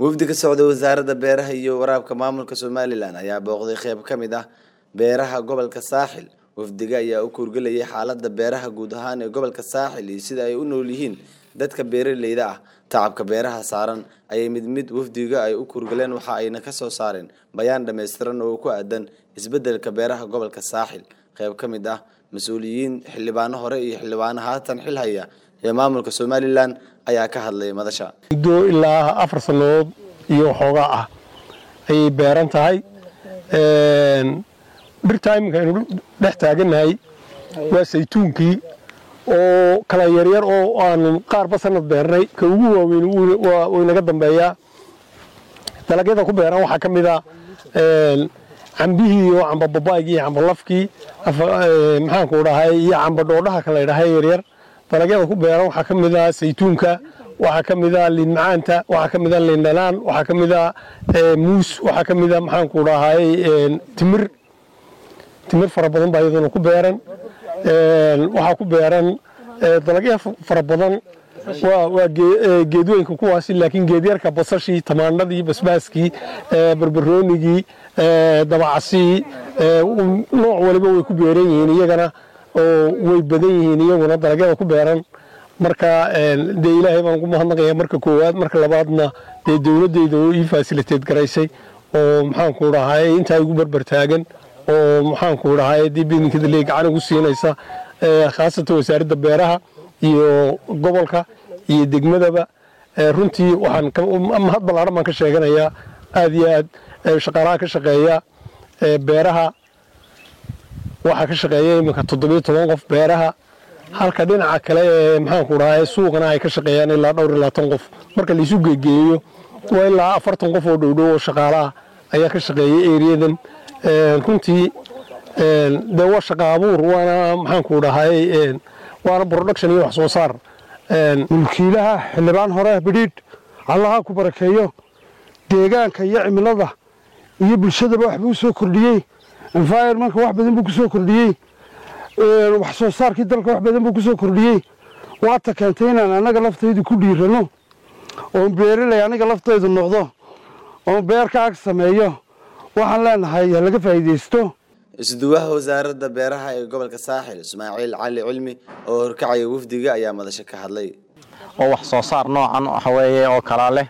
wafdi ka socda wasaaradda beeraha iyo waraabka maamulka somalilan ayaa booqday qeyb ka mid ah beeraha gobolka saaxil wafdiga ayaa u kuurgelayay xaalada beeraha guud ahaan ee gobolka saaxil iyo sida ay u nool yihiin dadka beeraleyda ah tacabka beeraha saaran ayay mid mid wafdiga ay u kuurgaleen waxa ayna kasoo saareen bayaan dhammaystiran oo ku aadan isbedelka beeraha gobolka saaxil qeyb ka mid ah mas-uuliyiin xildhibaano hore iyo xildhibaano haatan xil haya ee maamulka somalilan ayaa ka hadlay madasha muddo ilaa afar sannadood iyo waxoogaa ah ayay beeran tahay dhirta iminka aynu dhex taagannahay waa saytuunkii oo kala yaryar oo aanu qaarba sanad beernay ka ugu waaweyn wuu inaga dambeeyaa dalagyada ku beeran waxaa ka mid a cambihii iyo camba babaygii iyo camba lafkii maxaanku dhahay iyo camba dhoodhaha kala ydhahay yaryar dalagyada ku beeran waxaa ka mid a saytuunka waxaa ka mid a liin macaanta waxaa ka mid a liin dhanaan waxaa ka mid a muus waxaa ka mid a maxaanku dhahay timir timir fara badan baa iyaduna ku beeran waxaa ku beeran dalagya fara badan waa geedweynka kuwaasi laakiin geedyarka basashii tamaandhadii basbaaskii barbaroonigii dabacasii nooc waliba way ku beeran yihiin iyagana oo way badan yihiin iyaguna dalagyada ku beeran marka dee ilaahay baan ugu mahadnaqaya marka koowaad marka labaadna dee dowladdeyda oo ii fasiliteed garaysay oo maxaanku dhahay intaa igu barbar taagan oo maxaanku dhahay dib idinkadale gacan ugu siinaysa khaasatan wasaaradda beeraha iyo gobolka iyo degmadaba runtii waxaan mahad ballaaran baan ka sheeganayaa aad iyo aad shaqaalaha ka shaqeeya beeraha waxaa ka shaqeeya iminka toddobiyo toban qof beeraha halka dhinaca kale ee maxaanku dhahay suuqana ay ka shaqeeyaan ilaa dhowr iyo labaatan qof marka laisu geegeeyo waa ilaa afartan qof oo dhowdhow oo shaqaalaha ayaa ka shaqeeya eriyadan runtii dee waa shaqa abuur waana maxaanku dhahay waana production iyo wax soo saar mulkiilaha xildhibaan hore bidhiidh allaha ku barakeeyo deegaanka iyo cimilada iyo bulshadaba waxbuu u soo kordhiyey environmentka wax badan buu ku soo kordhiyey wax soo saarkii dalka wax badan buu ku soo kordhiyey waata keentay inaan annaga laftaydu ku dhiirano oon beeraley aniga laftaydu noqdo oon beer ka ag sameeyo waxaan leenahay ha laga faa'iidaysto isduwaha wasaaradda beeraha ee gobolka saaxil ismaaciil cali cilmi oo horkacaya wafdiga ayaa madasho ka hadlay oo wax soo saar noocan waxaweeye oo kalaa leh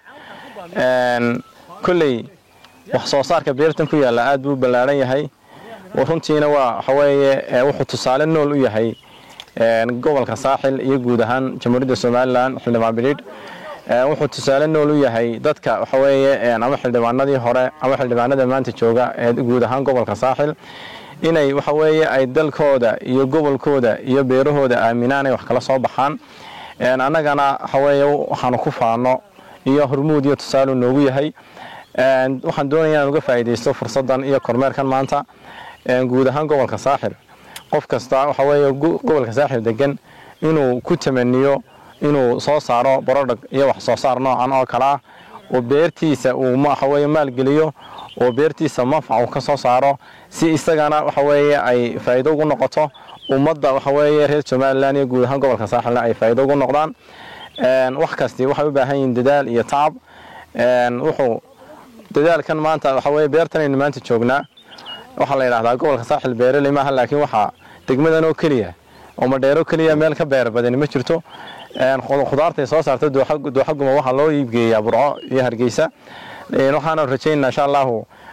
kolley wax soo saarka beertan ku yaalla aad buu ballaaran yahay runtiina waa waxaweeye wuxuu tusaale nool u yahay gobolka saaxil iyo guud ahaan jamhuuriyadda somalilan xildhibaan bidhiidh wuxuu tusaale nool u yahay dadka waxaweeye ama xildhibaanadii hore ama xildhibaanada maanta jooga ee guud ahaan gobolka saaxil inay waxaweeye ay dalkooda iyo gobolkooda iyo beerahooda aaminaan ay wax kala soo baxaan annagana waxaweeye waxaanu ku faano iyo hormuud iyo tusaaleu noogu yahay waxaan doonaya inaan uga faa'iidaysto fursaddan iyo kormeerkan maanta guud ahaan gobolka saaxil qof kasta waxaweeye gobolka saaxil degan inuu ku tamaniyo inuu soo saaro borodhag iyo wax soo saar noocan oo kale ah oo beertiisa uu waxaweye maalgeliyo oo beertiisa manfac uu ka soo saaro si isagana waxaweeye ay faa'iido ugu noqoto ummadda waxaweeye reer somalilan iyo guud ahaan gobolka saaxilna ay faa'iido ugu noqdaan wax kasti waxay u baahan yihiin dadaal iyo tacab wuxuu dadaalkan maanta waxaweye beertanaynu maanta joognaa waxaa la yidhahdaa gobolka saaxil beeraley maaha laakiin waxaa degmadan oo keliya oo madheero keliya meel ka beer badani ma jirto khudaartay soo saarta dooxaguma waxaa loo iibgeeyaa burco iyo hargeysa waxaana rajaynaa insha allahu